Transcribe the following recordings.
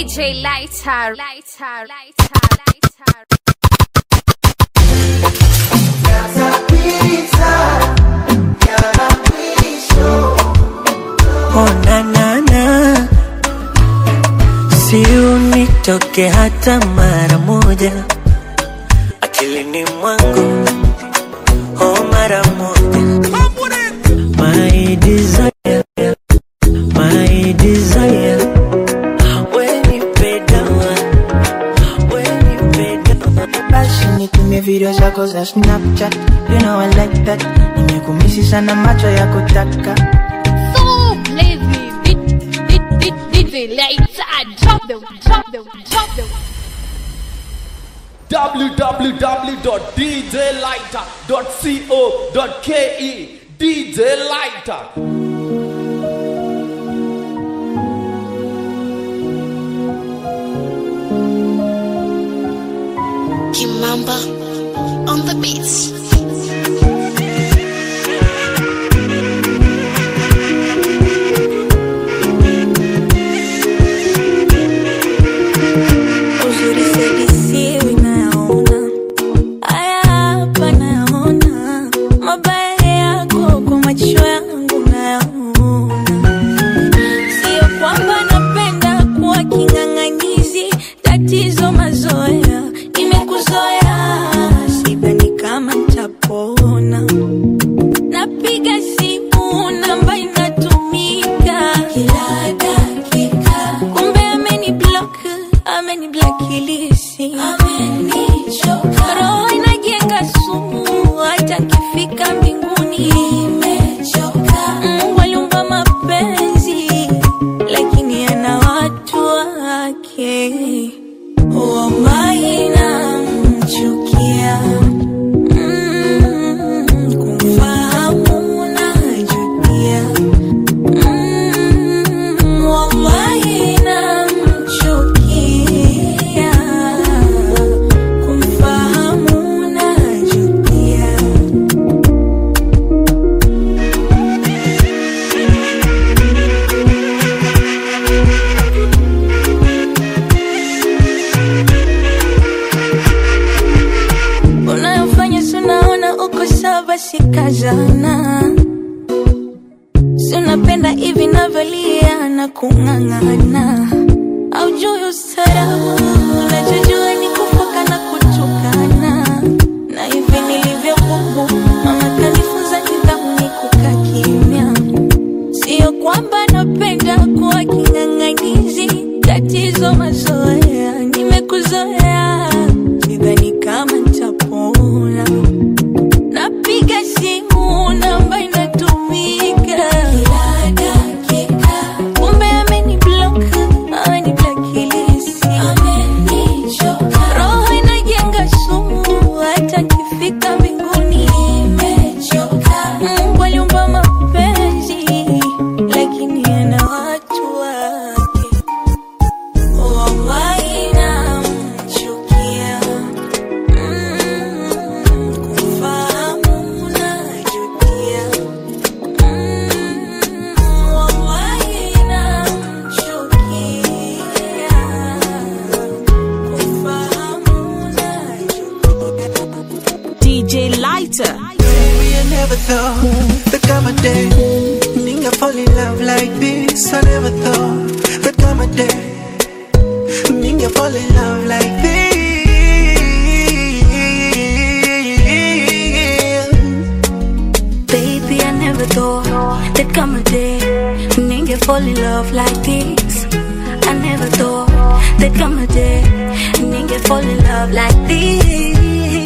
DJ Lighter, Lighter, Lighter, Lighter. Oh, na, na, na. Si unitoke hata mara moja akilini mwangu, oh, mara moja. My desire, my desire, when you pay down, when you pay down. Basi nitumie video zako za Snapchat, you know I like that. Nimekumisi sana macho ya kutaka So lazy, DJ Lighter, drop the, drop the, drop the. www.djlighter.co.ke DJ Lighter. Kimamba on the beats. uzuri sedisiwi nayaona haya hapa nayaona mabaya yako kwa macho yangu nayaona sio kwamba napenda kuwa king'ang'anizi tatizo mazoea nimekuzoea sidhani kama ntapona napiga simu namba inatumika kila dakika kumbe ameni block ameni blakilisi amenichoka roho inajenga sumu hata kifika mbinguni imechoka mungu aliumba mapenzi lakini ana watu wake wallahi namchukia Mm, kumfahamu najutia Mm, wallahi namchukia kumfahamu najutia unayofanya sunaona uko sawa sikazana sunapenda hivi navyolia na kung'ang'ana aujui ustarabu unachojua ni kufoka na kutukana na hivi nilivyokubu mama kanifunza nidhamu ni kukaa kimya sio kwamba napenda kuwa king'ang'anizi tatizo mazoea nimekuzoea sidhani kama ntapona napiga simu namba inatumika kila dakika kumbe ameni block ameni blakilisi amenichoka roho inajenga sumu hata kifika mbinguni imechoka mungu aliumba mapenzi lakini ana watu wake wallahi namchukia Mm, kumfahamu najutia Mm, wallahi namchukia kumfahamu najutia DJ Lighter. Maybe I never thought that come a day Nigga fall in love like this I never thought that come a day Nigga fall in love like this Baby, I never thought there'd come a day nigga fall in love like this. I never thought there'd come a day nigga fall in love like this.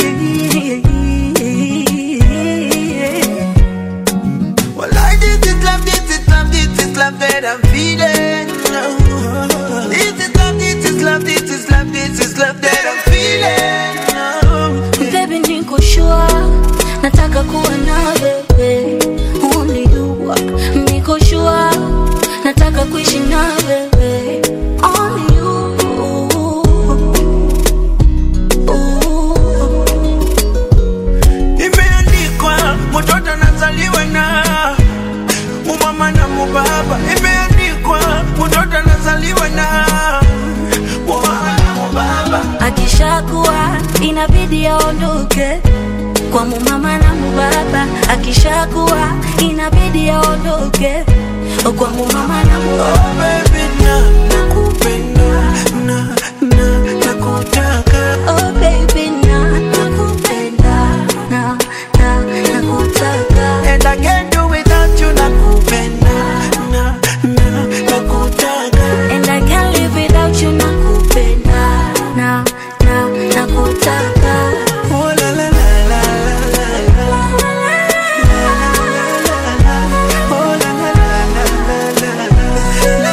Well, I this is love, this is love, this is love that I'm feeling. This is love, this is love, this is love, this is love that I'm feeling. Baby, niko sure nataka kuwa na wewe, only you. Niko sure nataka kuishi na wewe, only you. Imeandikwa mtoto anazaliwa na umama na mubaba. Imeandikwa mtoto anazaliwa na inabidi aondoke kwa mumama na mubaba akishakuwa inabidi aondoke kwa mumama na mubaba Oh baby na nakupenda na na nakutaka Oh baby na nakupenda na na nakutaka and I can't do without you nakupenda na na nakutaka and I can't live without you nakupenda na na nakutaka oh la la la la la la oh la la la la la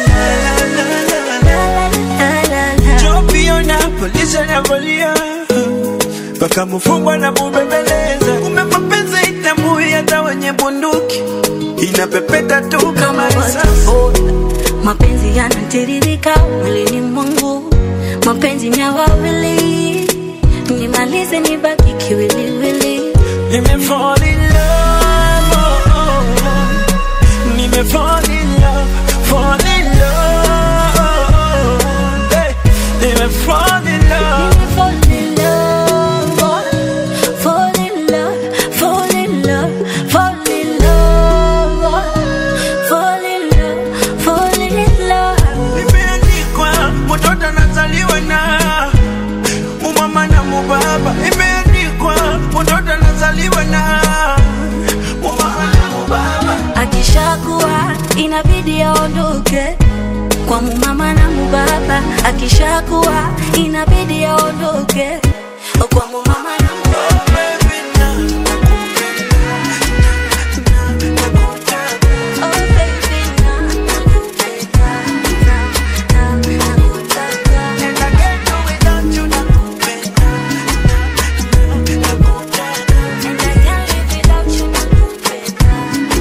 la la la Chopiona polisi anavolia mpaka mfungwa na mubembeleza, kumbe mapenzi itambui hata wenye bunduki inapepeta tu kama risasi. Boda, mapenzi yanatiririka mwilini mwangu, mapenzi ni ya wawili, nimalize nibaki kiwiliwili. Nime fall in love, oh, oh, oh. Nime fall in love, fall in love, oh, oh, hey. Nime fall in love. Nime fall in love, oh, fall in love, fall in love, fall in love, oh, fall in love, fall in love. Imeandikwa mtoto anazaliwa na mumama na mubaba. Imeandikwa mtoto anazaliwa na mumama na mubaba. Akishakuwa inabidi aondoke kwa mumama na mubaba, akishakuwa inabidi aondoke kwa mumama na mubaba. Oh, baby, na nakupenda, na nakutaka. Oh baby, na nakupenda, na na nakutaka. And I can't do without you, nakupenda, na na nakutaka. And I can't live without you, nakupenda,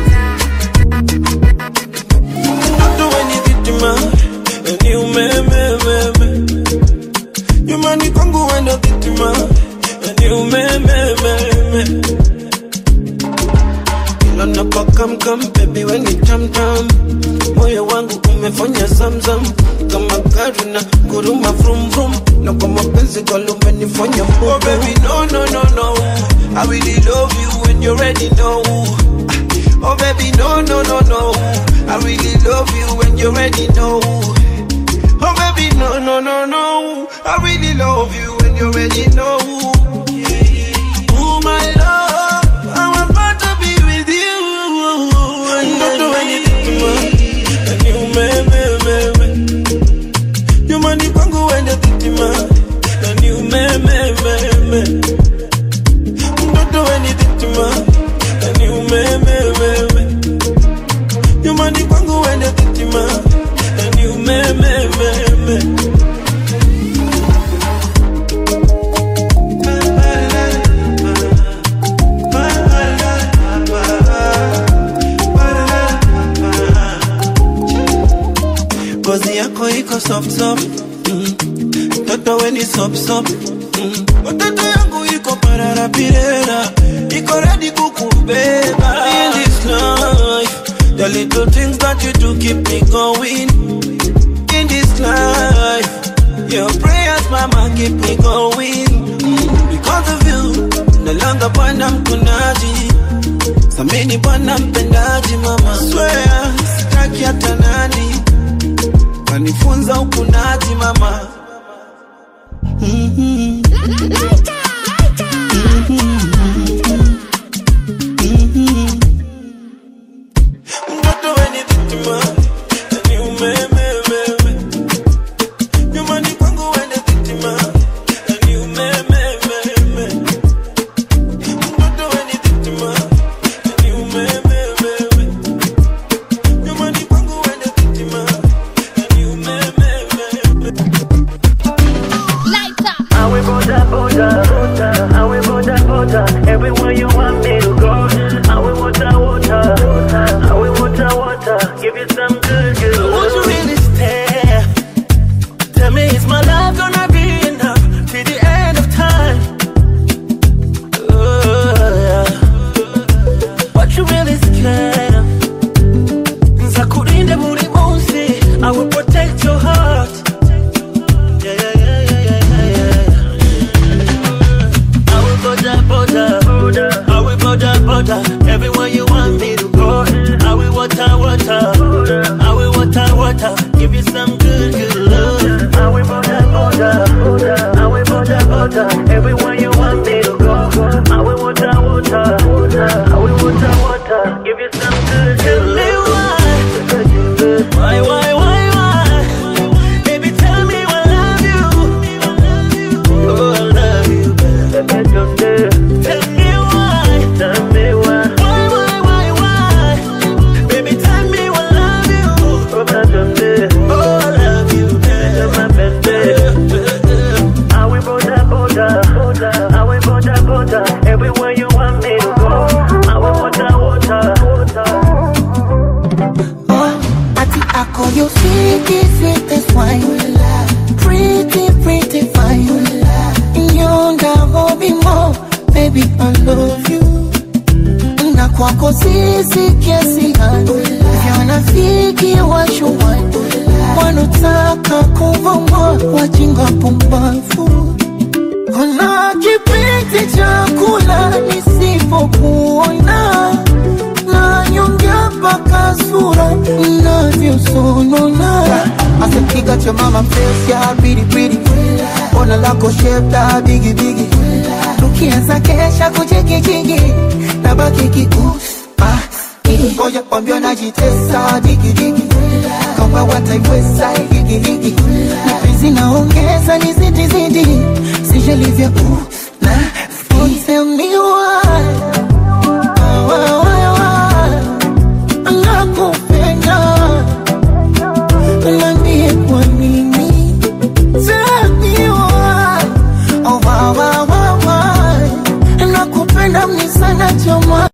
na Don't do anything to me, and you me, me, me, me. Nyumbani kwangu wendo vitima, and you me, me, me, me. Kila napokamkam, baby when you tam tam, moyo wangu umefanya zamzam kama gari na kuruma vrum vrum, na kwa mapenzi kwalo umenifanya mbogo. Oh baby no no no no, I really love you when you already know. Oh baby, no, no, no, no. I really love you when you already know. Oh baby, no, no, no, no. I really love you when you already know. Oh my love, I'm about to be with you. Don't do anything to me, and you me, me, me, me. You money kwangu wende vitima, and you me, me, me, me. Don't do anything to me, and you me, me, me, me. You money kwangu wende vitima, and you me, me, me, me. Ngozi yako iko soft soft, mm. Toto we ni sop sop, mm. Watoto yangu iko parara pirera, iko ready kukubeba. In this life, the little things that you do keep me going. In this life, your prayers, mama, keep me going. Mm. Because of you, no longer bwana mkunaji, samini bwana mpendaji, mama. Swear, sitaki hata nani kanifunza ukunaji mama Mhm. Mhm. Mtoto wenye vitima, yani umemememe. Nyumbani kwangu wende vitima, yani umemememe. Mtoto wenye vitima, yani umemememe. Nyumbani kwangu wende vitima, yani umemememe. Lighter. I will border, border, border. I will border, border. Everywhere you want me to go. I will water, water. I will water, water. Give you some I call you sweetie, sweetest wine. Pretty, pretty fine. Nyonga hobi mo, baby I love you. Na kwako sisi kiasi gani? Wanafiki washuwani wanotaka kuvuma wajinga pumbavu. Kuna kipindi cha kula nisipokuona na nyonga mpaka sura inavyosonona. Asipiga cha mama face ya pretty pretty, ona lako shape la bigi bigi, tukianza kesha kuchekijiki na baki kius ah, ngoja kwambia najitesa digi digi kama wataiweza higi higi mapenzi naongeza ni zidi zidi sijalivya uh, na Don't tell me why why, why, why? nakupenda Niambie kwa nini Tell me why oh, why, why, why, why? nakupenda mni sana choma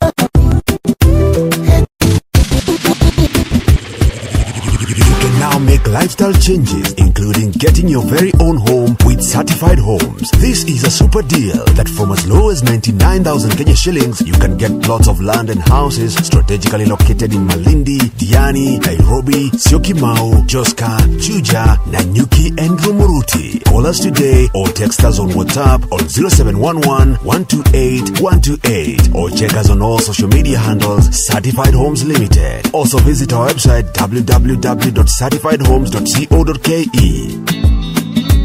You can now make lifestyle changes, including getting your very own home with certified homes. This is a super deal that from as low as 99,000 Kenya shillings, you can get plots of land and houses strategically located in Malindi, Diani, Nairobi, Syokimau, Joska, Juja, Nanyuki, and Rumuruti. Call us today or text us on WhatsApp on 0711 128 128 or check us on all social media handles Certified Homes Limited. Also visit our website www.certifiedhomes.co.ke.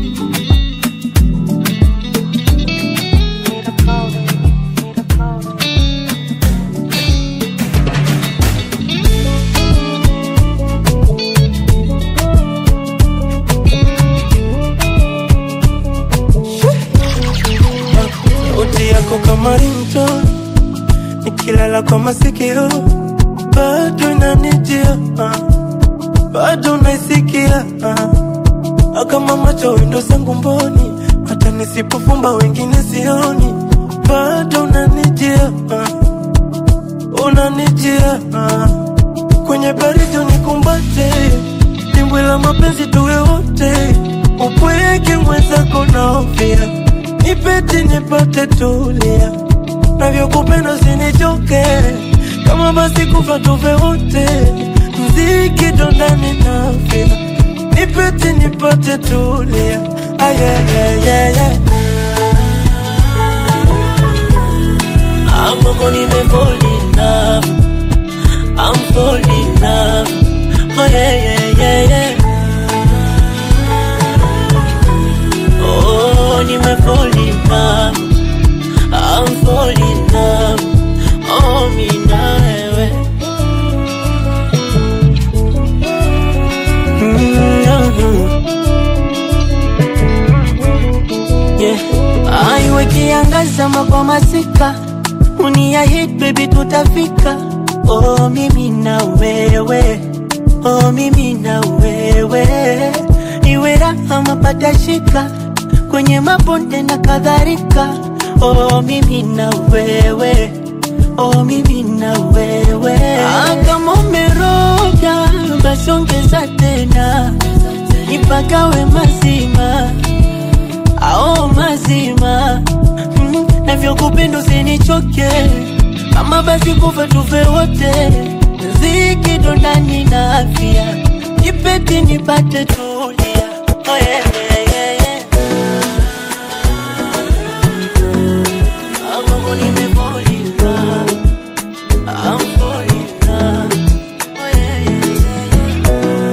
sauti yako kama rinto nikilala kwa masikio bado inanijia ah. bado naisikia ah. kama macho wendo zangu mboni hata nisipofumba wengine sioni bado unanijia ah. unanijia ah. kwenye baridi unikumbate dimbwi la mapenzi tuwe wote upweke mwenzako naofia nipete nipate tulia navyokupenda usinichoke kama basi kufa tuve wote mziki dondani nafia nipete nipate tulia ayayayaya ambako nimefolina I'm falling in love. Oh yeah, yeah, yeah, yeah. Oh, nime fall in love. I'm falling in love. Oh, mi na wewe. yeah. Aiwe kiangaza kwa masika uniahid baby tutafika oh mimi na wewe oh mimi na wewe iwe raha mapata shika kwenye mabonde na kadhalika oh mimi na wewe oh mimi na wewe ah, kama umeroga basi ongeza tena nipagawe mazima ao mazima mm, navyokupenda usinichoke kama basi kufa tufe wote ziki ndani na afya nipeti nipate tulia oh, yeah, yeah, yeah, yeah. Amamo nimefall in love. I'm falling in love. Oh, yeah, yeah, yeah,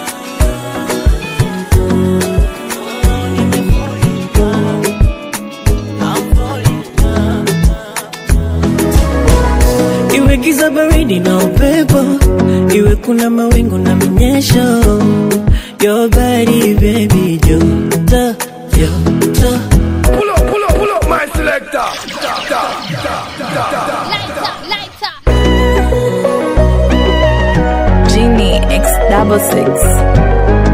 iwe giza baridi na upepo iwe kuna mawingu na mnyesho your body baby joto joto Pull up, pull up, pull up, my selector. Da, da, da, da, da. Genie X double six.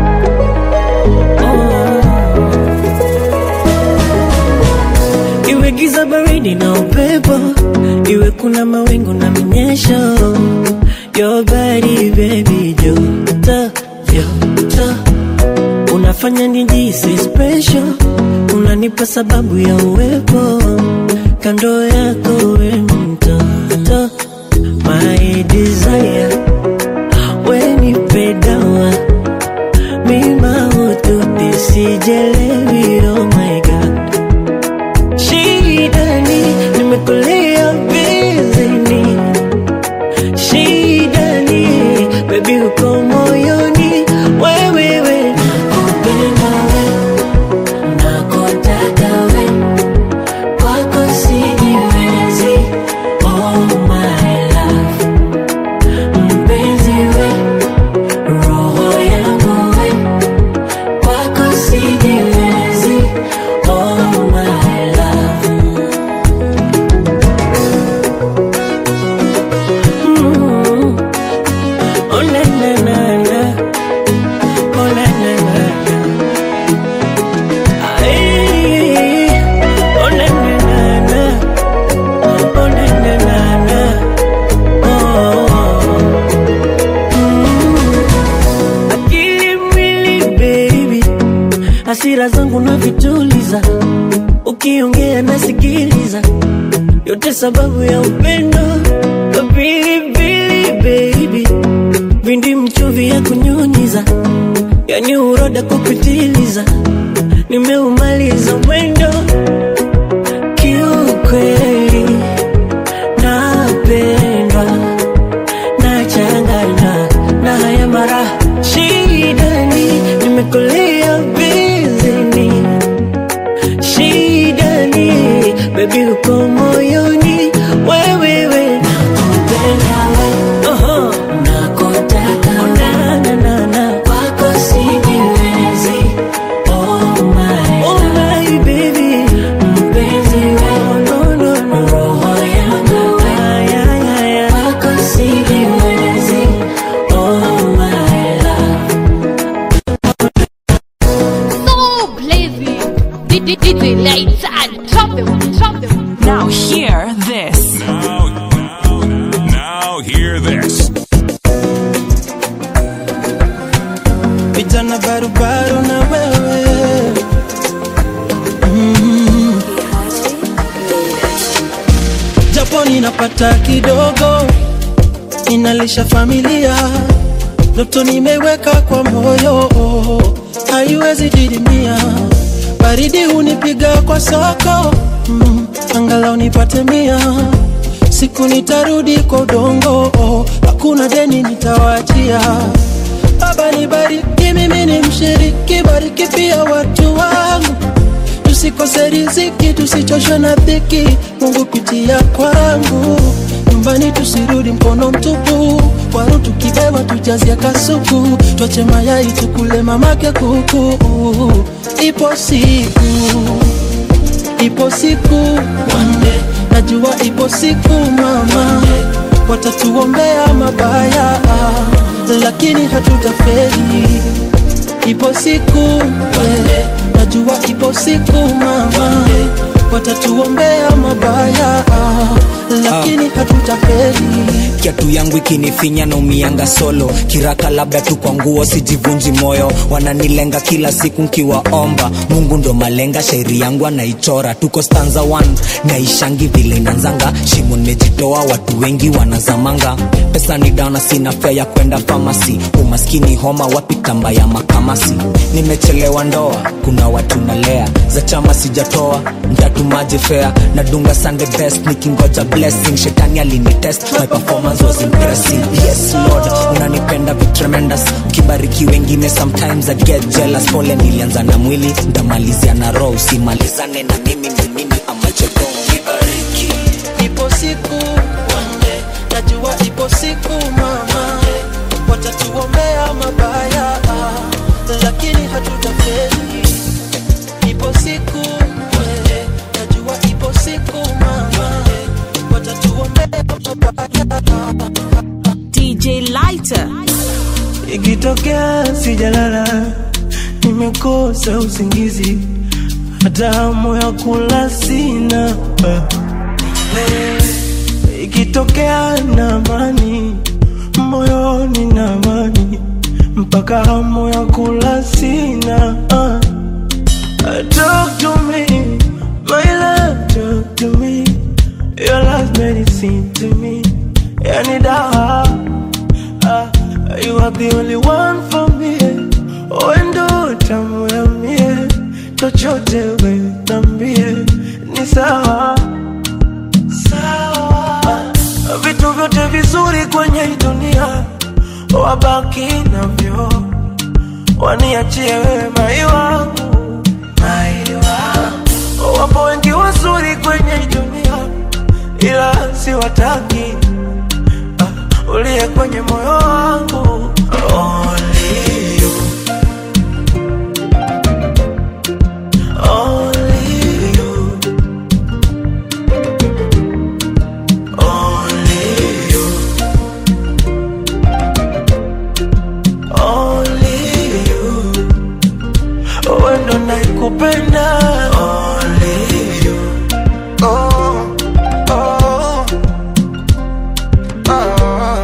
iwe giza baridi na upepo iwe kuna mawingu na mnyesho Your body baby joto joto unafanya nijisi special, unanipa sababu ya uwepo kando yako we mtoto, my desire wenipe dawa mima ututi sijelewi, oh my god, shidani nimekulia bizini shidani baby uko moyoni wewewe nakupenda we nakutaka we kwako sijiwezi oh my love mpenzi we roho yangu we kwako sijiwezi oh my love Mm. Oh na na na na Oh na na na na Ay, Oh na na na na Oh na na na na Oh Mm. Akili mwili baby Hasira zangu na vituliza Ukiongea nasikiliza yote sababu ya upendo pilipili baby vindi mchuvi ya kunyunyiza yani uroda kupitiliza nimeumaliza mwendo kiukweli napendwa nachangana na haya mara shidani nimekulia bizini shidani bebi uko moyoni wewewe nakupenda we uh-huh. nakutaka na, na, na, na. kwako sijiwezi oh my, oh my baby mpenzi we no, no, no. roho yangu we ay, ay, ay, ay. kwako sijiwezi oh my love So blazing. DJ lights and drop them, drop them. Now hear this. Now, now, now hear this. vijana barubaru na wewe mm. japo ninapata kidogo ninalisha familia ndoto nimeweka kwa moyo haiwezi didimia baridi hunipiga kwa soko mm. angalau nipate mia siku nitarudi kwa udongo hakuna deni nitawachia Baba nibariki, mimi ni mshiriki, bariki pia watu wangu, tusikose riziki, tusichoshwe na dhiki. Mungu pitia kwangu, nyumbani tusirudi mkono mtupu, waru tukibewa tujazia kasuku, twache mayai tukule mamake kuku. Ipo siku, ipo siku, one day, najua ipo siku mama, watatuombea mabaya lakini hatutafeli. Ipo siku we, najua ipo siku mama, watatuombea mabaya, lakini hatutafeli. kiatu yangu ikinifinya na umianga solo kiraka labda tu kwa nguo sijivunji moyo wananilenga kila siku nkiwaomba mungu ndo malenga shairi yangu anaichora tuko stanza 1 naishangi vile inanzanga shimo nimejitoa watu wengi wanazamanga pesa ni dana sina fea ya kwenda famasi umaskini homa wapi tamba ya makamasi nimechelewa ndoa kuna watu nalea za chama sijatoa ntatumaje fea nadunga sunday best nikingoja blessing shetani alinitest my performance was impressive yes lord unanipenda vi tremendous ukibariki wengine sometimes i get jealous pole nilianza na mwili ntamalizia na roho usimalizane na mimi ni mimi amacheko nibariki Ipo siku one day, najua ipo siku mama, watatuombea mabaya, lakini hatutafeli. Ipo siku one day, najua ipo siku mama, watatuombea mabaya. DJ Lighter. ikitokea sijalala nimekosa usingizi hata hamu ya kula sina ikitokea na amani moyoni na amani mpaka hamu ya kula sina uh. Talk to me, my love, talk to me. Your love medicine to me. Yani dawa, uh, you are the only one for me. Wendo tamu ya mie, chochote we nambie, ni sawa sawa. Uh, vitu vyote vizuri kwenye hii dunia wabaki navyo, waniachie wewe mai wangu mai wangu. Wapo wengi wazuri kwenye hii dunia, ila siwataki uh, uliye kwenye moyo wangu Only you. Only you. Only you. Only you. Wewe ndo naikupenda Only you. Oh, oh, oh.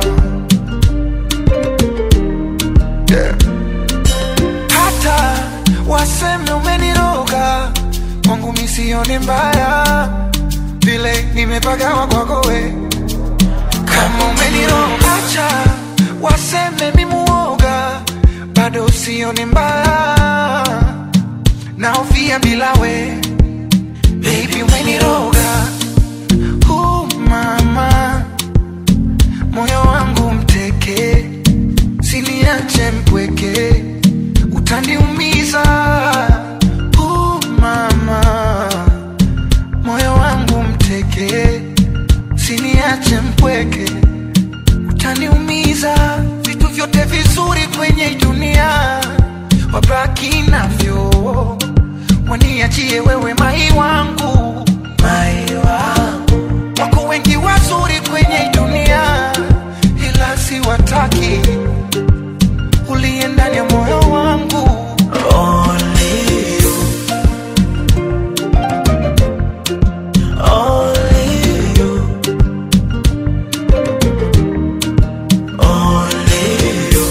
Yeah. Hata waseme umeniroga kwangu misione mbaya vile nimepagawa kwako we kama umeniroga acha waseme mimuoga bado usione mbaya naofia bila we baby umeniroga uh, mama moyo wangu mteke siniache mpweke utaniumiza uh, mama moyo wangu mteke siniache mpweke utaniumiza vitu vyote vizuri kwenye hii dunia wabaki navyo waniachie wewe mai wangu mai wangu wako wengi wazuri kwenye hii dunia ila siwataki uliye ndani ya moyo wangu Only you. Only you. Only you.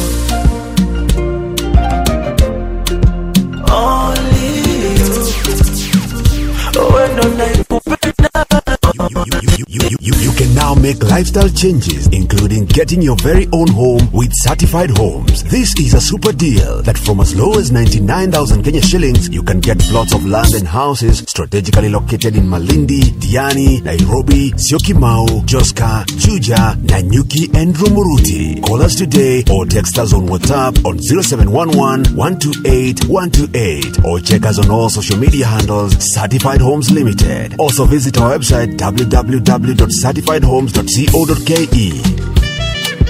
Only you. Wewe ndo naikupenda You, you, you, you can now make lifestyle changes, including getting your very own home with certified homes. This is a super deal that from as low as 99,000 Kenya shillings, you can get plots of land and houses strategically located in Malindi, Diani, Nairobi, Syokimau, Joska, Juja, Nanyuki, and Rumuruti. Call us today or text us on WhatsApp on 0711 128 128 or check us on all social media handles Certified Homes Limited. Also visit our website www.certifiedhomes.co.ke.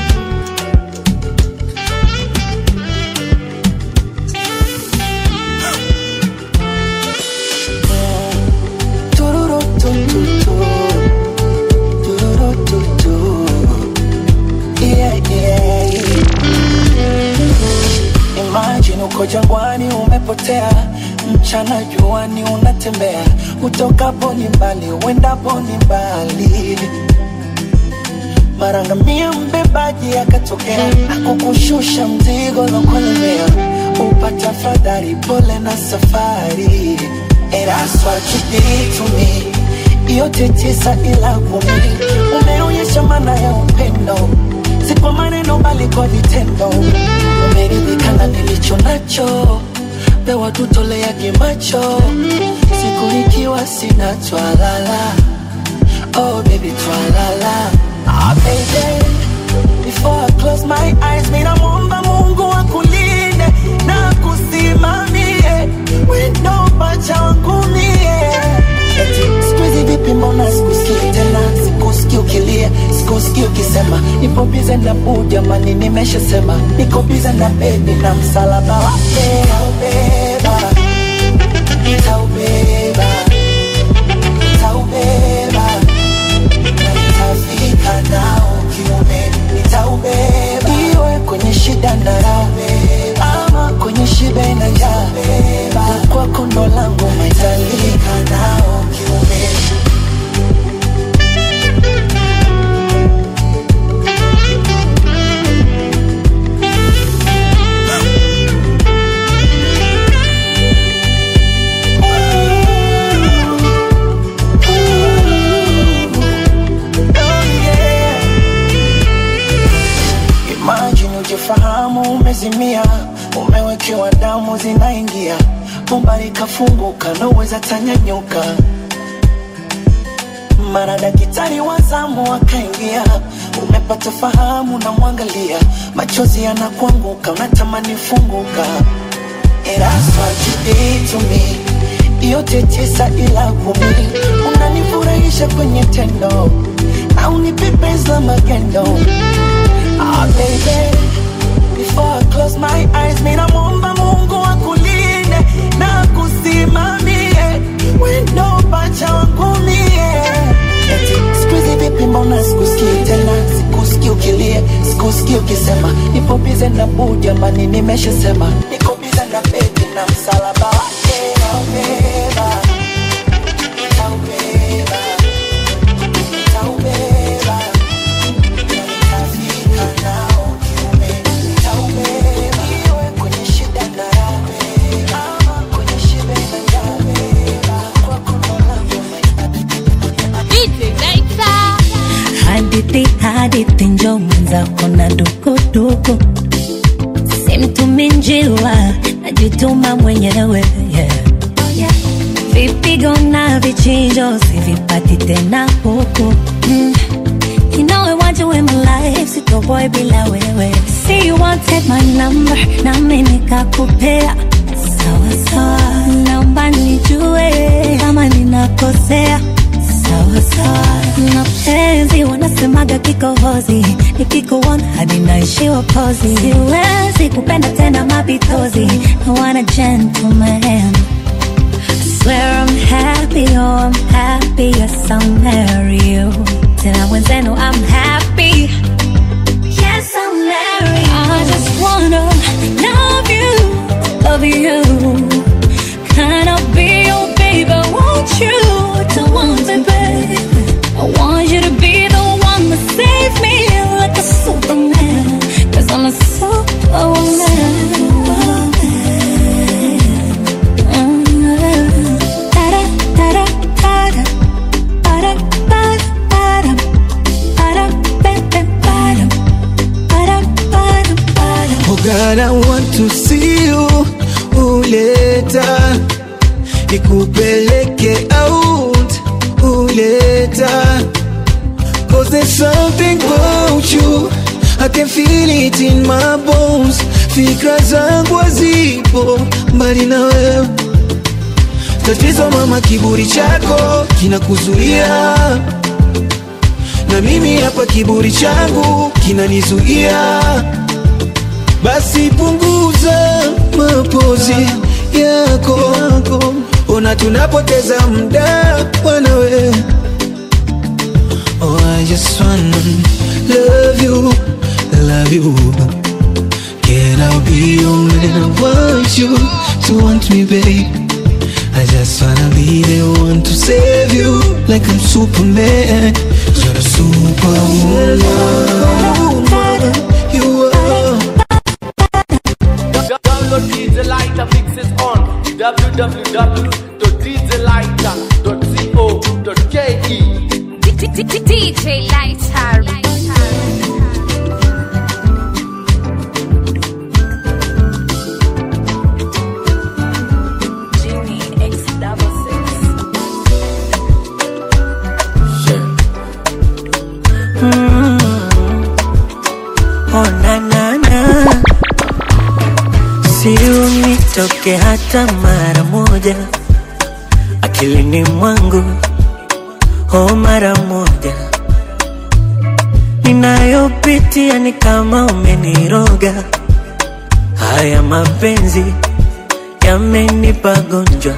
Tururutututu. Tururututu. Yeah, yeah. Imagine uko jangwani umepotea, mchana juani unatembea, utokapo ni mbali, uendapo ni mbali. Mara ngamia mbebaji akatokea, akukushusha mzigo lokolemea, upata fadhari, pole na safari. And that's what you did to me. Yote tisa ila kumi, umeonyesha maana ya upendo, si kwa maneno bali kwa vitendo. Umeridhika na nilicho nacho, pewa tutoleage macho, siku ikiwa sina twalala. Oh baby twalala. Ah baby, before I close my eyes, mimi namwomba Mungu akulinde na kusimamie wendo pacha wangu mie. Eti siku hizi vipi, mbona sikusikii tena, sikusikii ukilia, sikusikii ukisema nipo bize na buu, jamani, nimeshasema niko bize na bebi na msalaba wake nitaubeba, nitaubeba, nitaubeba na nitafika nao kiume, nitaubeba iwe kwenye shida na raha, ama kwenye shibe na njaa, kwako ndo langu maitalika nao kiume umezimia umewekewa damu zinaingia bomba likafunguka naweza tanyanyuka mara daktari wa zamu akaingia umepata fahamu na mwangalia machozi yanakuanguka unatamani funguka eraswajiditumi yote tisa ila kumi unanifurahisha kwenye tendo na unipepeza magendo ah, baby Before I close my eyes, mina muomba Mungu akulinde na kusimamie wendo pacha wangu mie. Eti siku hizi vipi, mbona sikusikii tena, sikusikii ukilia, sikusikii ukisema nipo bize na buu, jamani, nimeshasema niko bize na bebi na msalaba wake naubeba, naubeba, naubeba, na nitafika nao kiume, naubeba, iwe kwenye shida na raha, ama kwenye shibe na njaa, kwako ndo DJ Laita. hadithi hadithi njo mwenzako na dukuduku simtumi njiwa najituma mwenyewe yeah. vipigo na vichinjo sivipati tena huku mm. You know I want you in my life, sitoboy bila wewe See you wanted my number, nami nikakupea Sawa sawa, naomba nijue kama ninakosea Sawa sawa, mapenzi wanasemaga kikohozi Nikikuona hadi naishiwa pozi Siwezi kupenda tena mapitozi I want a gentleman I swear I'm happy, oh I'm happy, yes I'll marry you. Tena mwenzenu I'm happy, yes I'll marry you. I just wanna love you, love you. Can I be your baby? Want you to want me, baby? I want you to be the one to save me like a superman. Cause I'm a superwoman. Oh God, I want to see you uleta nikupeleke out uleta Cause there's something about you I can feel it in my bones Fikra zangu hazipo mbali na wewe Tatizo mama, kiburi chako kinakuzuia na mimi hapa kiburi changu kinanizuia basi punguza mapozi yako, ona tunapoteza muda wanawe. Oh, I just wanna love you, love you. Can I be your man? I want you to want me, babe. I just wanna be the one to save you, like I'm Superman. You're a superwoman. You are. Download DJ Lighter mixes on www.djlighter.co.ke. DJ Lighter. Oh, na, na, na. Si unitoke hata mara moja akilini mwangu, oh, mara moja ninayopitia ni kama umeniroga. Haya mapenzi yamenipa gonjwa,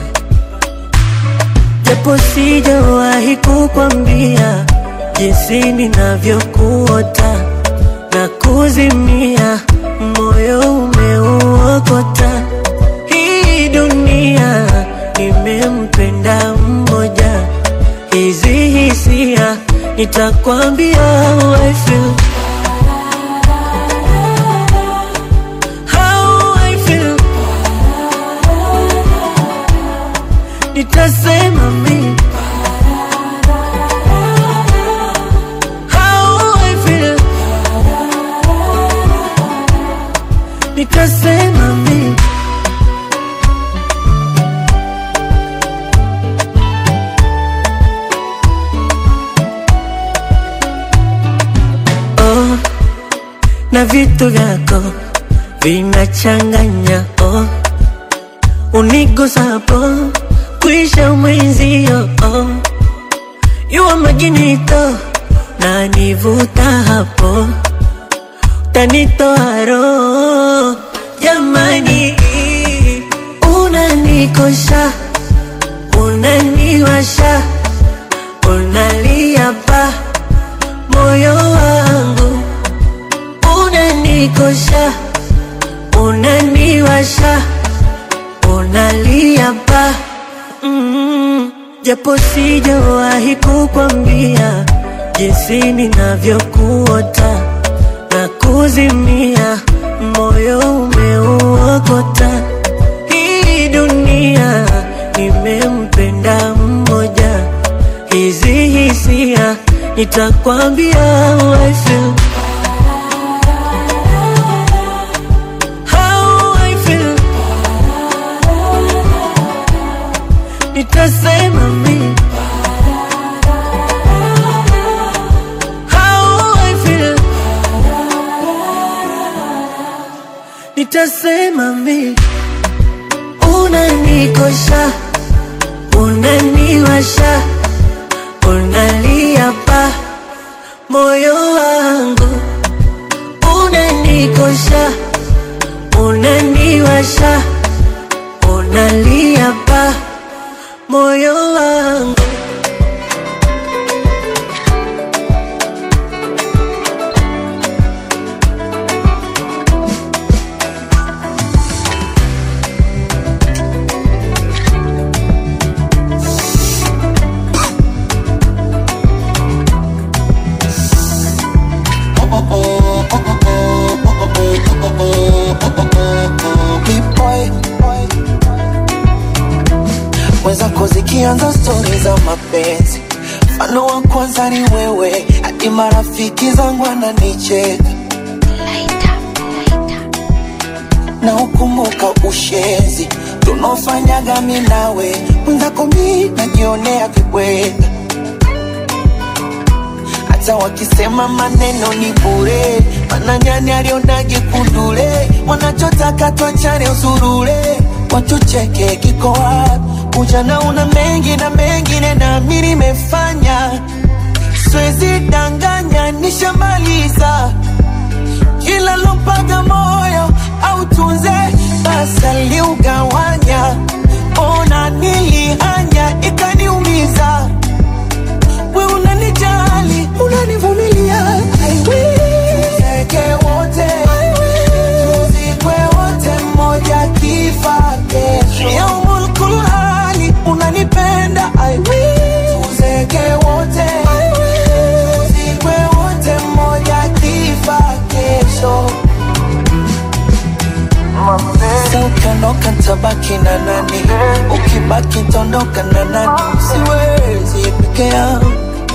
japo sijawahi kukwambia jinsi ninavyokuota na kuzimia, moyo umeuokota. Hii dunia nimempenda mmoja, hizi hisia nitakwambia how I feel. How I feel. Nitasema mimi how I feel. nitasema mi oh, na vitu vyako vinachanganya oh, unigusapo kwisha mwenzio oh, yuwa majinito na nivuta hapo tanitoa roho jamani, unanikosha unaniwasha unalia pa moyo wangu unanikosha unaniwasha unalia pa mm, japo sijawahi kukwambia jinsi ninavyokuota na kuzimia, moyo umeuokota. Hii dunia nimempenda mmoja, hizi hisia nitakwambia how I feel. How I feel. Nitasema mimi how I feel. nitasema mi unanikosha unaniwasha unalia pa moyo wangu unanikosha unaniwasha unalia pa moyo wangu mwenzako zikianza stori za mapenzi mfano wa kwanza ni wewe hadi marafiki zangu ananicheka na ukumbuka ushenzi tunaofanyaga mi nawe mwenzako mi najionea vibweka hata wakisema maneno ni bure mananyani alionage kundule wanachotaka twachane usurule watucheke kiko wapi ujana una mengi na mengine nami nimefanya swezi danganya nishamaliza kila lompaga moyo au tunze basi aliugawanya ona nilihanya ikaniumiza we unanijali unanivumilia I will. Tuzeke wote tuzikwe wote mmoja kifa kesho yaumul kulhali unanipenda I will. Tuzeke wote tuzikwe wote mmoja kifa kesho Sasa ukiondoka ntabaki na nani? Ukibaki ntaondoka na nani? Siwezi peke yangu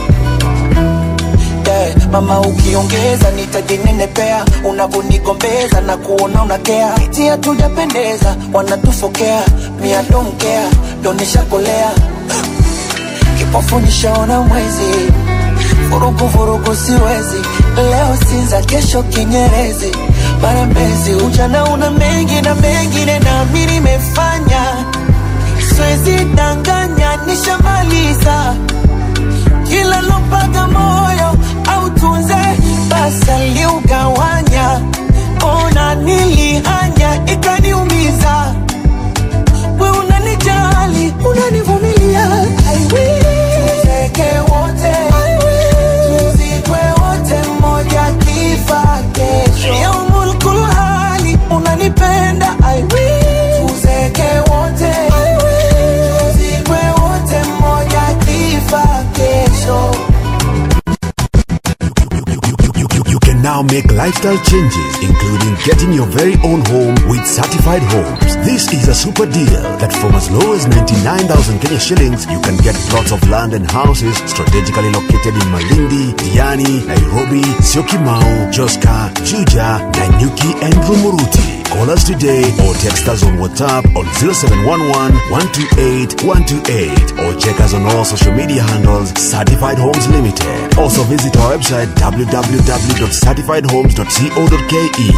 yeah. Mama ukiongeza nitajinenepea, unavonigombeza na kuona unakea, eti hatujapendeza, wanatufokea mia donkea, ndo nishakolea kipofu nishaona mwezi, vurugu vurugu siwezi, leo Sinza, kesho Kinyerezi, mara Mbezi. Ujana una mengi na mengine, nami nimefanya, siwezi danganya, nishamaliza kila lompaga moyo au tunze basi aliugawanya, ona nilihanya ikaniumiza. We unanijali, unanivumilia, I will. Tuzeke wote, tuzikwe wote, mmoja kifa kesho. Yaumul kulhali, unanipenda, I will. Tuzeke wote, tuzikwe wote, mmoja kifa kesho. You can now make lifestyle changes, including getting your very own home with certified homes. This is a super deal that from as low as 99,000 Kenya shillings, you can get plots of land and houses strategically located in Malindi, Diani, Nairobi, Syokimau, Joska, Juja, Nanyuki, and Rumuruti. Call us today or text us on WhatsApp on 0711 128 128 or check us on all social media handles Certified Homes Limited. Also visit our website www.certifiedhomes.co.ke.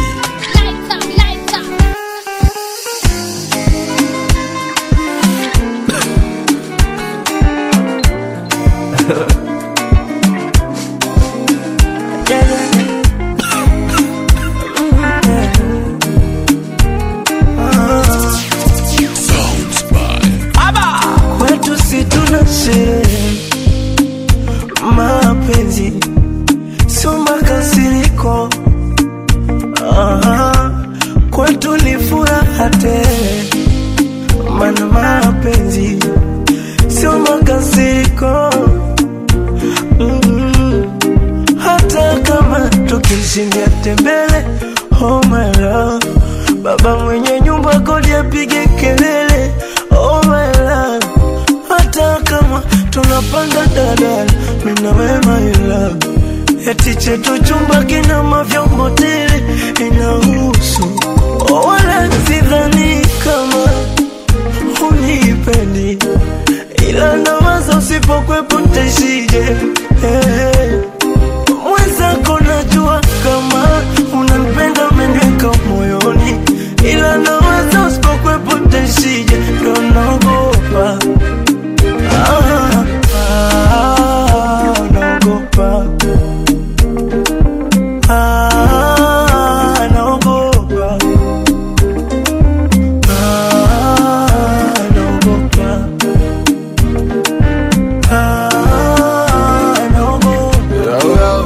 kwetu si tuna sherehe mapenzi sio makasiriko Aha, kwetu ni furaha tele mana mapenzi sio makasiriko mm hata kama tukishindia tembele oh my love baba mwenye nyumba kodi apige kelele oh my love hata kama tunapanda dadala mina wema ila eti chetu chumba kina mavyombo tele inahusu oh, wala sidhani kama unipendi ila nawaza usipokwepo ntaishije hey. mwenzako najua kama unanipenda umeniweka moyoni ila nawaza usipokwepo ntaishije ndo naogopa Ah, ah, naogopa Ah, naogopa Ah, naogopa Ah, naogopa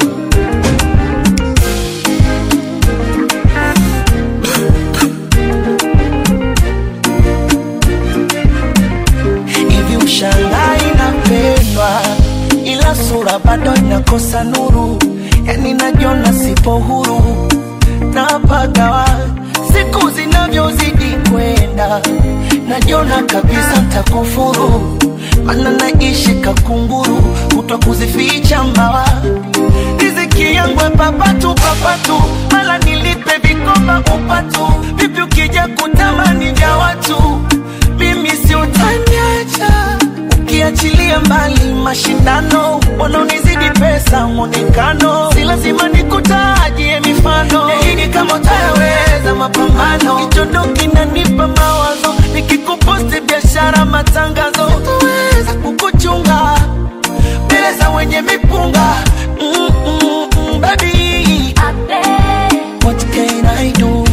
hivi ushangai napendwa ila sura bado inakosa nuru yani najiona sipo huru napagawa siku zinavyozidi kwenda najiona kabisa ntakufuru mana naishi kakunguru kutwa kuzificha mbawa riziki yangu papatu papatu mala nilipe vikoba upatu vipi ukija kutamani vya watu mimi si utaniacha ukiachilia mbali mashindano wanaonizidi pesa mwonekano si lazima nikutajie mifano nahidi kama utayaweza mapambano kichondo kinanipa mawazo nikikuposti biashara matangazo sitaweza kukuchunga mbele za wenye mipunga mm, mm, mm, baby what can I do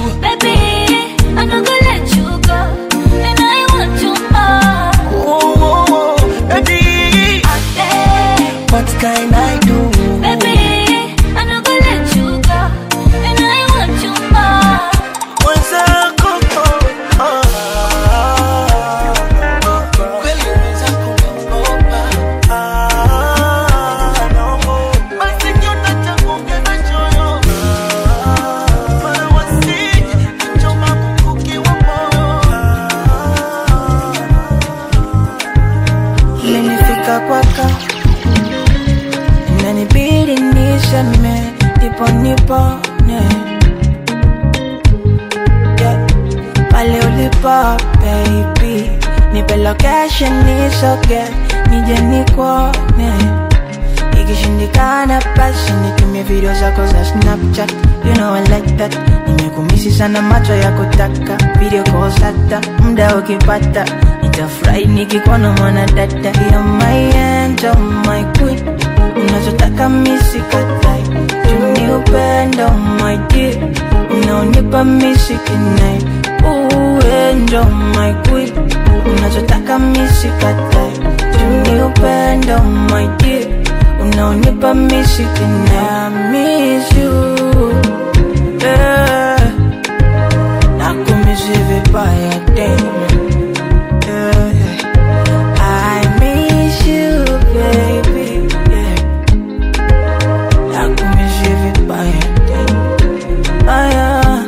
oh, oh, oh, baby what can I do mwenzako oh, ah, kweli mwenzako naogopa Ah, naogopa. Basi kiota cha kuongeza choyo Mara wasije kuchoma mkuki wa moyo imenifika kwaka inanibidi niseme ndipo nipone yeah. pale ulipo baby nipe location nisoge nije nikuone ikishindikana basi nitumie video zako za snapchat you know I like that nimekumisi sana macho ya kutaka video calls hata muda ukipata nitafurahi nikikuona mwanadada ya my angel my queen unachotaka misikatai juni upendo my dear unaonipa misikinai uendo my queen unachotaka misikatai juni upendo my dear unaonipa misikinai I miss you yeah. nakumisi vibaya tena yeah. I miss you baby yeah. nakumisi vibaya tena ah, yeah.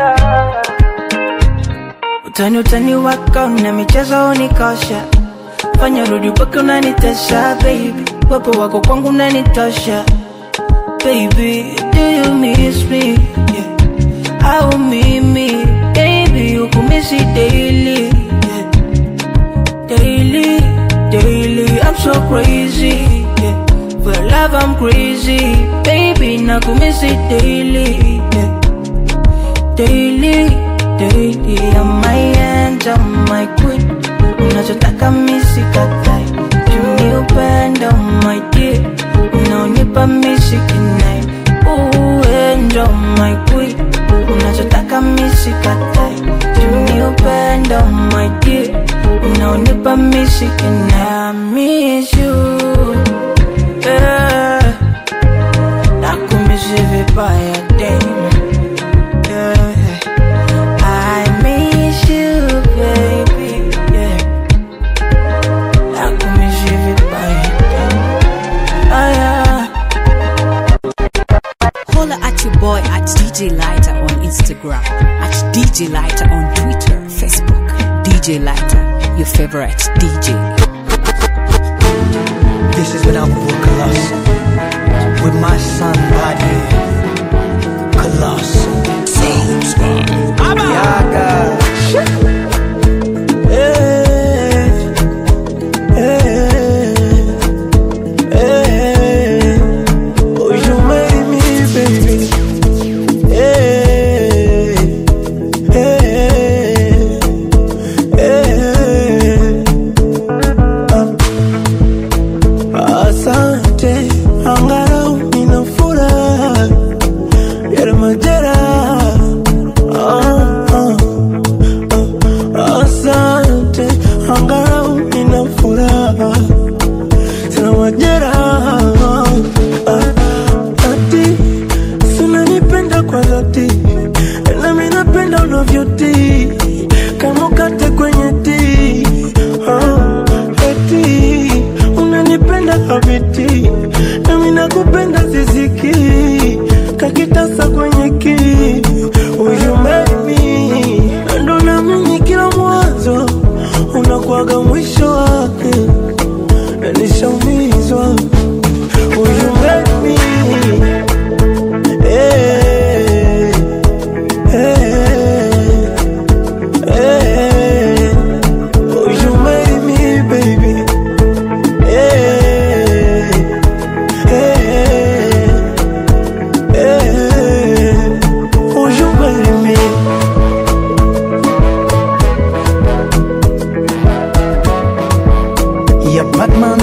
utani utani wako na michezo unikosha fanya rudi mpaka unanitesha baby wapo wako kwangu unanitosha baby do you miss me yeah. au mimi baby ukumisi daily yeah. daily daily i'm so crazy yeah. for love i'm crazy baby nakumisi daily yeah. daily daily I'm my angel my queen unachotaka misikatai tuni upendo my dear unaonipa misikinai uendo my queen unachotaka misikatai tuni upendo my dear unaonipa misikinai I miss you yeah. nakumisi vibaya damn yeah. I miss you, baby. Yeah. I could miss you vibaya. Ah, yeah. Holla at your boy at DJ Lighter on Instagram, at DJ Lighter on Twitter, Facebook. DJ Lighter, your favorite DJ. This is when I will Colossus with my son body. Colossus. Sounds by Yaga. Hey, hey, hey. Oh, you made me, baby. Hey, hey, hey. Ah, Asante, angalau nina furaha yale majeraha Ah, ah, ah. Asante, angalau nina furaha sina majeraha Ah, ati sinanipenda kwa dhati nami napenda unavyoti kama ukate kwenye ti Ah, eti unanipenda habiti nami nakupenda ziziki kakitasa kwenye ki Will marry me? ndo naamini kila mwanzo unakuwaga mwisho wake na nishaumizwa Will you marry me? Eh, eh, eh. Will you marry me, baby? Eh, eh, eh. Will you marry me? Yeah, Batman.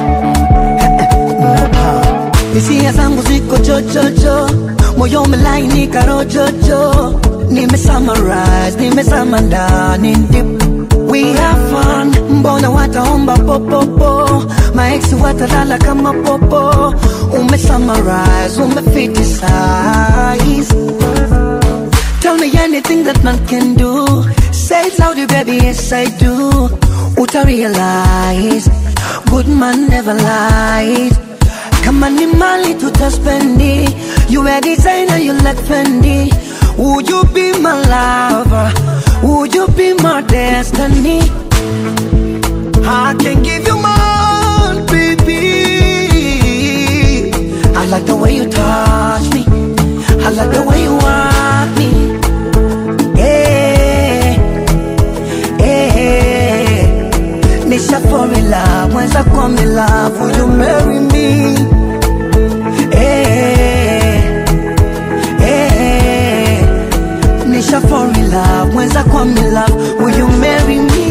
hisia zangu ziko chochocho moyo umelainika rojojo nime summarize nimezama ndani deep we have fun mbona wataomba popopo maeksi watalala kama popo ume summarize umefitisize Tell me anything that man can do. Say it louder, baby, yes I do. Uta realize, good man never lies. Kama ni mali tutaspendi, you a designer, you like Fendi. Would you be my lover? Would you be my destiny? I can give you more, baby. I like the way you touch me. I like the way you want me. Eh, eh, Nisha fall in love, mwenza kwa me love, will you marry me? Eh, eh, Nisha fall in love, mwenza kwa me love, will you marry me?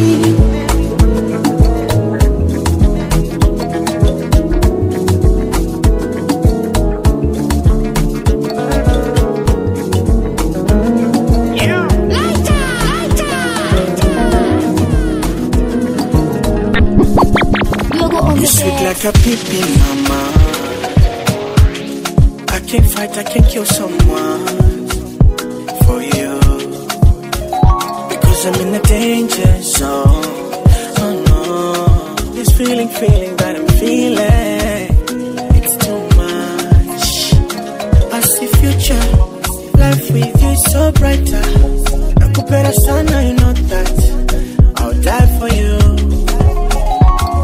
You sweet like a pipi, mama. I can't fight, I can't kill someone for you. Because I'm in a danger zone. Oh no, this feeling, feeling that I'm feeling. It's too much. I see future, life with you is so brighter. Nakupenda sana, you know that. I'll die for you.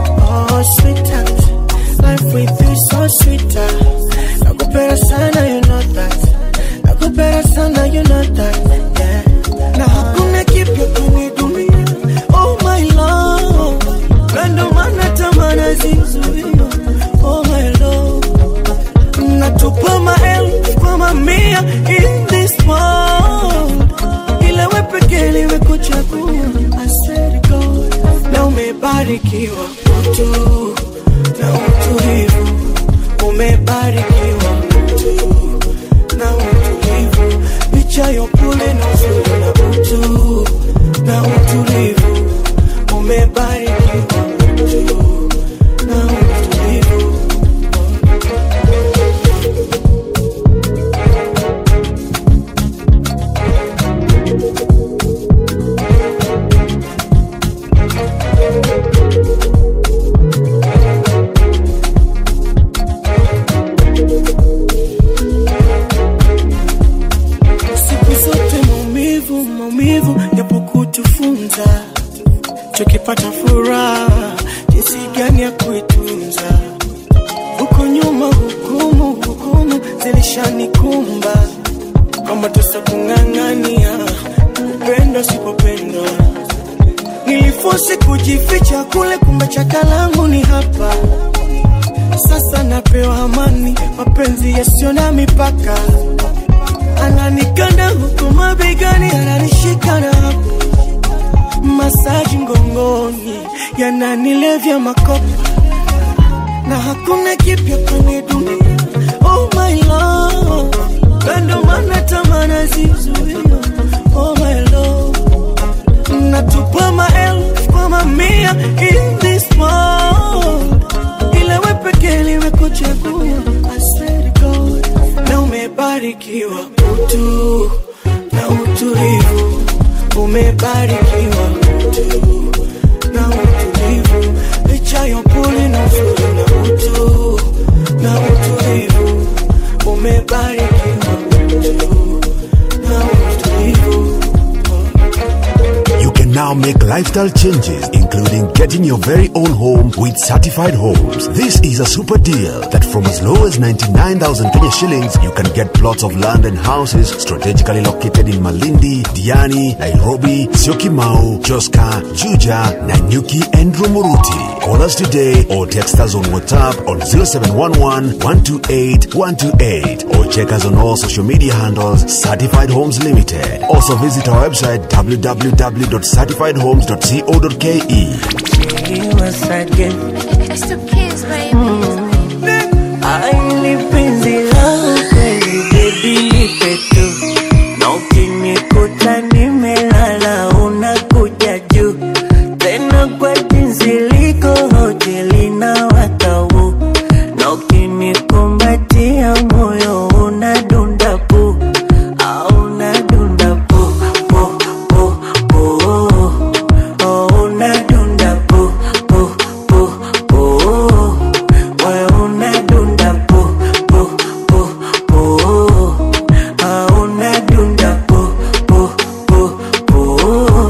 yashanikumba kwamba tusa kung'ang'ania upendo sipopendwa nilifosi kujificha kule kumbe chakalangu ni hapa sasa napewa amani mapenzi yasiyo na mipaka ananikanda huku mabegani ananishika na hapo masaji mgongoni yananilevya makopa na hakuna kipya kwenye dunia oh my love kando mana tamana zizuia oh my love natupa maelfu kwa mamia in this world ila we pekee limekuchagua I swear to God na umebarikiwa utu na utulivu umebarikiwa utu na utulivu licha ya upole na uzuri na utu na utulivu umebarikiwa utu na utulivu You can now make lifestyle changes, including getting your very own home with certified homes. This is a super deal that from as low as 99,000 Kenya shillings, you can get plots of land and houses strategically located in Malindi, Diani, Nairobi, Syokimau, Joska, Juja, Nanyuki, and Rumuruti. Call us today or text us on WhatsApp on 0711 128 128 or check us on all social media handles Certified Homes Limited. Also visit our website www.certifiedhomes.co.ke. It's the kids, baby. Aili penzi langu kweli baby nipe tu na ukinikuta nimelala unakuja juu tena kwa jinsi liko hoteli na watau na ukinikumbatia moyo unadunda pu au unadunda pu pu pu pu oh unadunda pu pu pu pu wewe unadunda pu pu pu pu ah unadunda pu pu pu pu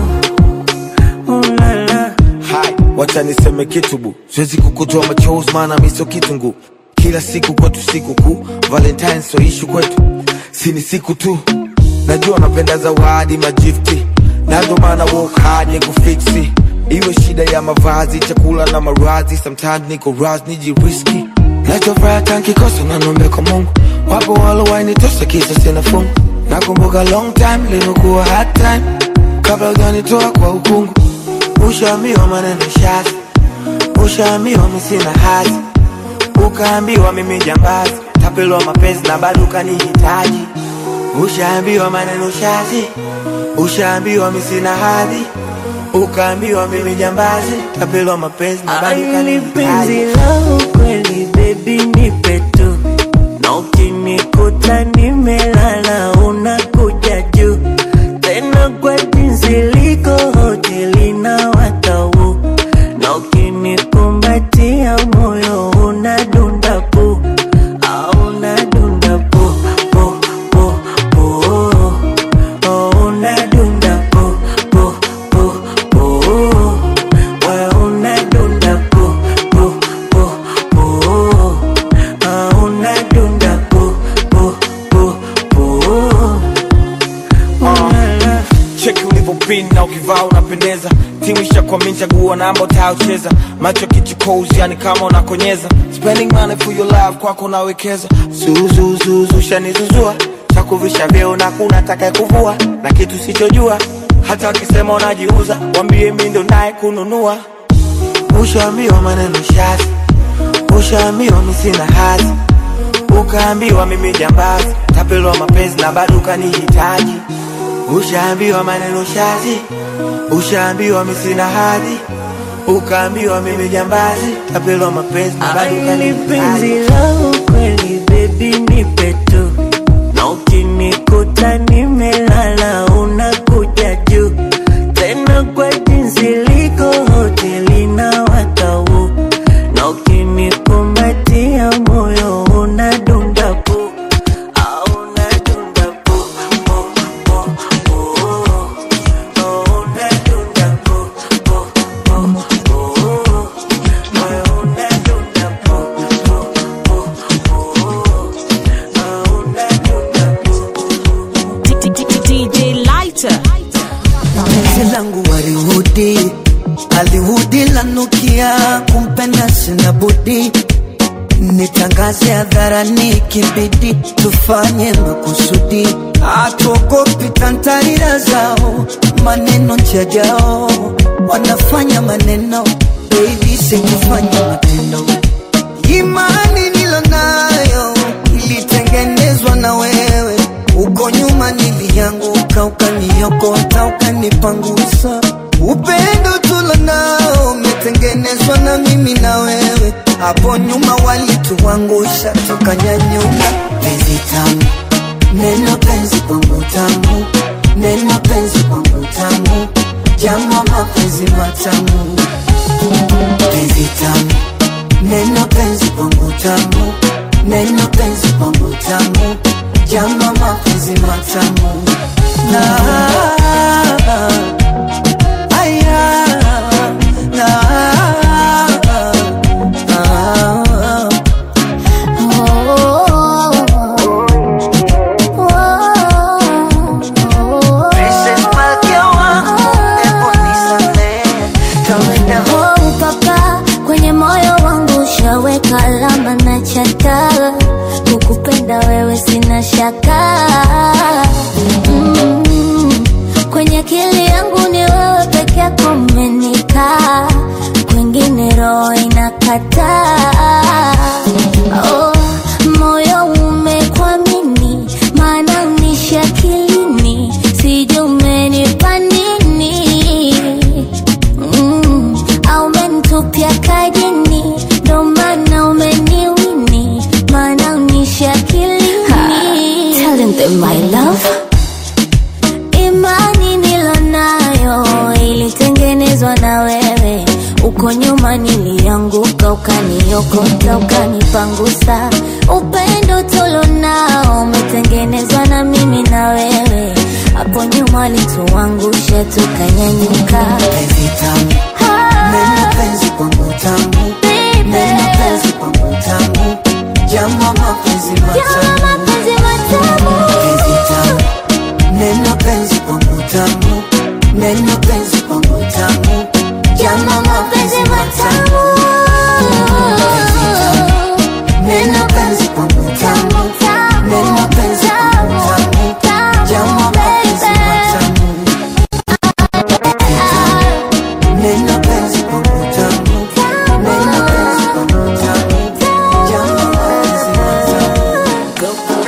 ulala Hai, wacha niseme kitu bu, siwezi kukutoa machozi maana mi sio kitungu. Kila siku kwetu siku kuu, Valentine so ishu kwetu, si ni siku tu. Najua napenda zawadi magifti, na ndo maana work hard ni kufiksi. Iwe shida ya mavazi, chakula na maradhi, sometimes niko raz nijiriski. Nachofuraha tankikosa na nombe kwa Mungu, wapo walowainitosa kisa sina fungu. Nakumbuka long time limekuwa hard time, kabla hujanitoa kwa ukungu ushaambiwa maneno shazi, ushaambiwa mi sina hazi, ukaambiwa mimi jambazi, tapelwa mapenzi na bado ukanihitaji. Ushaambiwa maneno shazi, ushaambiwa mi sina hadhi, ukaambiwa mimi jambazi, tapelwa mapenzi na bado Aili penzi ukanihitaji. langu kweli baby nipe tu na ukinikuta nimelala unakuja juu tena kwa jinsi liko hoteli na watau na ukinikumbatia moyo unadunda pu au unadunda pu pu pu pu oh unadunda pu pu pu pu wewe unadunda pu pu pu pu ah unadunda pu pu pu pu ulala cheki ulivyopin na ukivaa unapendeza timu ishakwamini chagua namba utayocheza macho kichukozi yani kama unakonyeza spending money for your love kwako nawekeza zuzuzuzu shanizuzua chakuvisha vyeo na kuna taka kuvua na kitu sichojua hata wakisema unajiuza wambie mi ndo naye kununua ushaambiwa maneno shazi ushaambiwa mi sina hazi ukaambiwa mimi jambazi tapelwa mapenzi na bado ukanihitaji ushaambiwa maneno shazi ushaambiwa mi sina hadhi ukaambiwa mimi jambazi tapelwa mapenzi na bado Aili penzi ukanihitaji langu kweli baby nipe tu na ukinikuta nimelala unakuja juu tena kwa jinsi liko hoteli na watau na ukinikumbatia moyo unadunda pu au unadunda pu pu pu pu oh unadunda pu pu pu pu wewe unadunda pu pu pu pu ah nitangaze hadharani kibidi tufanye makusudi hatuogopi tantarira zao maneno njajao wanafanya maneno baby sikufanya matendo imani nilonayo ilitengenezwa na wewe uko nyuma nilianguka ukaniokota ukanipangusa upendo tulonao umetengenezwa na mimi na wewe hapo nyuma walituangusha tukanyanyuka penzi tamu neno penzi kwangu tamu neno penzi kwangu tamu jama mapenzi matamu penzi tamu neno penzi kwangu tamu neno penzi kwangu tamu jama mapenzi matamu na aya na Princess Malkia wangu, hebu nisamehe. Kawaida Oh, papa kwenye moyo wangu ushaweka alama na chata kukupenda wewe sina shaka mm, kwenye akili yangu ni wewe peke yako umenikaa kwingine roho inakataa oh, moyo umekwamini maana unishi akilini sijui umenipa nini mm, au umenitupia kajini ndo maana umeniwini maana unishi akilini Telling them my love imani nilonayo ilitengenezwa na wewe uko nyuma nilianguka ukaniokota ukanipangusa upendo tulonao umetengenezwa na mimi na wewe hapo nyuma lituangusha tukanyanyuka penzi tamu neno penzi kwangu tamu neno penzi kwangu tamu jama mapenzi matamu penzi tamu neno penzi kwangu tamu neno penzi kwangu tamu jama mapenzi matamu penzi tamu neno penzi kwangu tamu neno penzi kwangu tamu jama mapenzi matamu neno penzi kwangu tamu neno penzi kwangu tamu jama mapenzi matamu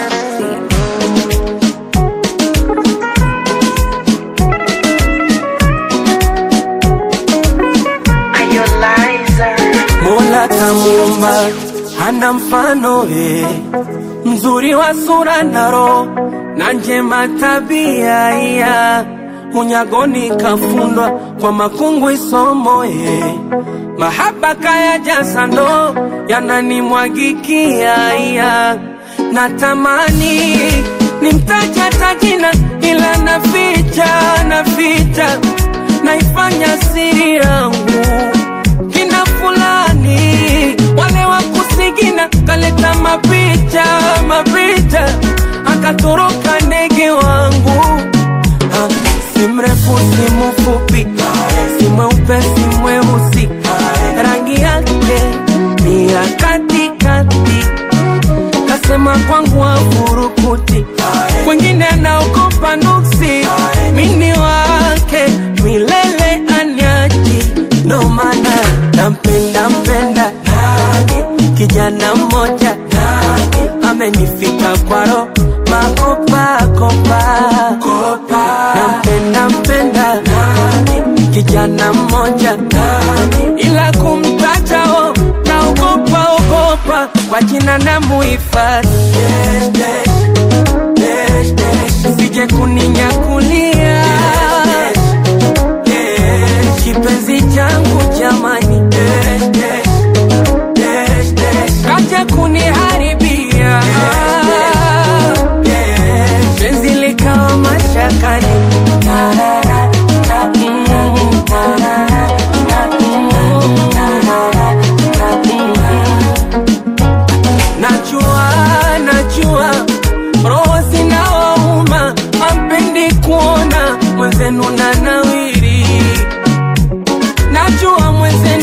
Mola kamuumba hana mfano ye, mzuri wa sura na roho na njema tabia ya unyagoni kafundwa kwa makungu isomo ye, mahaba kaya jasa ndo yananimwagikia ya natamani nimtaja tajina ila naficha naficha naifanya siri yangu kina fulani wale wa kusigina kaleta mapicha mapicha akatoroka ndege wangu Ah, si mrefu si mfupi si mweupe si mweusi rangi yake ni ya katikati kasema kwangu afurukuti kwengine anaogopa nuksi mini wake milele anyaji ndo maana nampenda mpenda kijana mmoja amenifika kwaro makopakopa nampenda mpenda kijana mmoja ila kumtajao naogopa ogopa kwa jina na muhifadhi sije kuninyakulia kipenzi changu jamani kaja kuniharibia penzi likawa mashakani najua najua roho zinawauma ampendi kuona mwenzenu na nawiri najua mwenzenu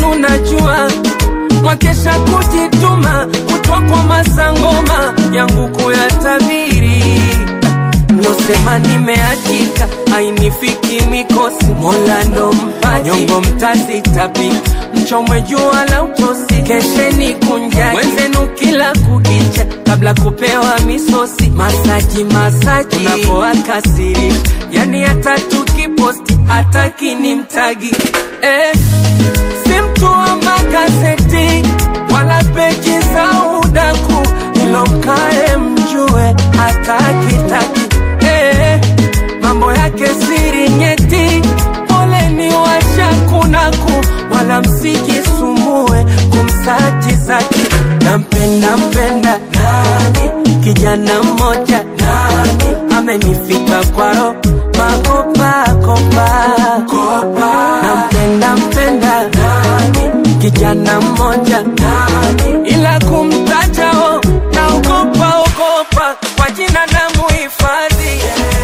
kwa masangoma yangu kuyatabiri losema nimeachika ainifiki mikosi mola ndo mpaji nyongo mtazitapi mchomwe jua la utosi kesheni kunjani wenzenu kila kukicha kabla kupewa misosi masaji masaji unapoakasiri yani hata tukiposti hataki ni mtagi eh, si mtu wa magazeti wala peji za udaku ilo mkae mjue hatakitaki eh, mambo yake siri nyeti poleni washakunaku wala msijisumbue kumsaji zaki nampenda mpenda nani kijana mmoja nani amenifika kwaro makopakopa nampenda mpenda nani kijana mmoja nani ila kumtajao naogopa ogopa kwa jina na muhifadhi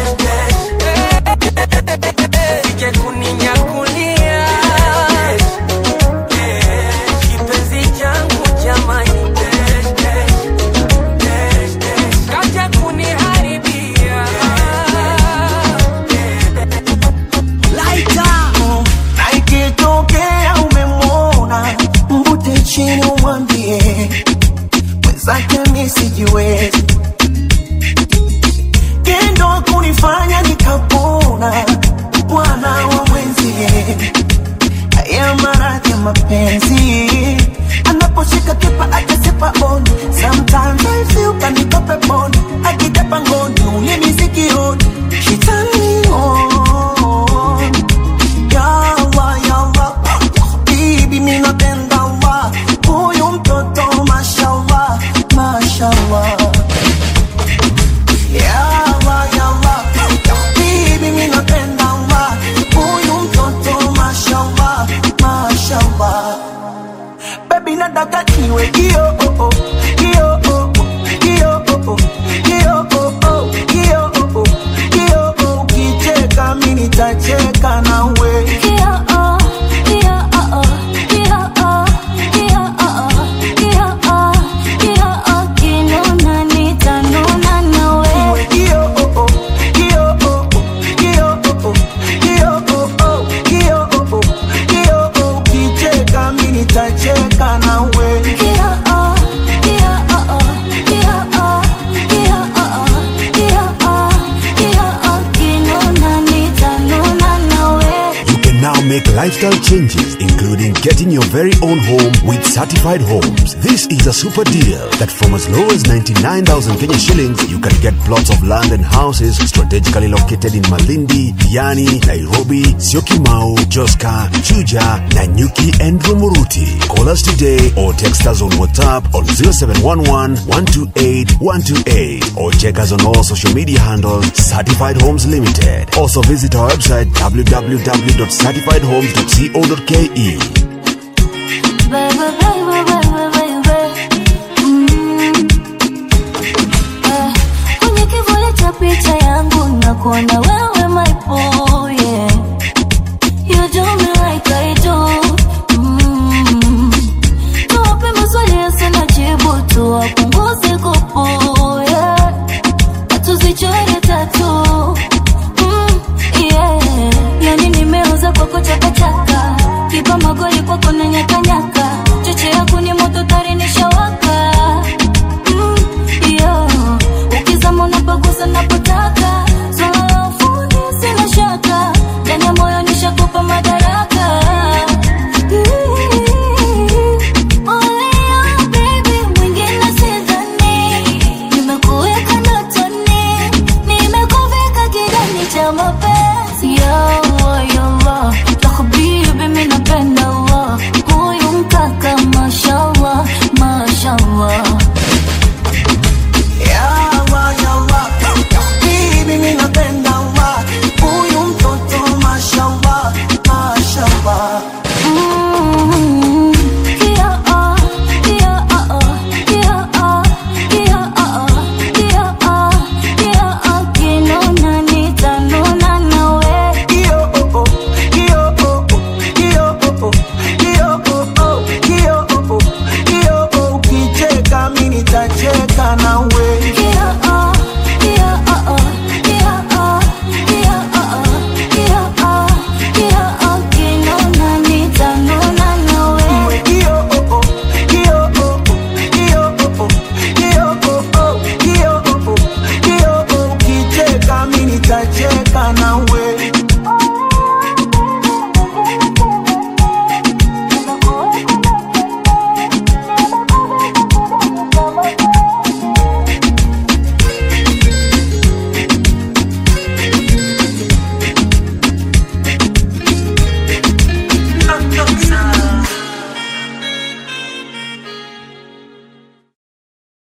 sije kuninyakulia kipenzi changu jamani kaja kuniharibia na ikitokea umemwona mbute chini umwambie mwenzake mi sijiwezi kendo kunifanya nikapona bwana wa mwenzie haya maradhi ya mapenzi anaposhika kipa akasipa oni sometimes I feel kaniko peponi akitepa ngoni ulimi sikioni she turn me on yawa yawa bibi mi napenda wa huyu mtoto mashallah mashallah yawa yawa bibi mi napenda wa huyu mtoto mashallah mashallah baby nataka niwe kio oh oh kio oh oh kio oh oh kio oh oh kio oh oh kio oh ukicheka mimi nitacheka nawe Kio oh oh kio oh oh kio oh oh kio oh oh kio oh oh kio oh ukicheka mimi nitacheka nawe You can now make lifestyle changes, including getting your very own home with certified homes. This is a super deal that from as low as 99,000 Kenya shillings, you can get plots of land and houses strategically located in Malindi, Diani, Nairobi, Syokimau, Joska, Chuja, Nanyuki, and Rumuruti. Call us today or text us on WhatsApp on 0711 128 128 or check us on all social media handles Certified Homes Limited. Also visit our website www.certifiedhomes.co.ke. Baby, baby,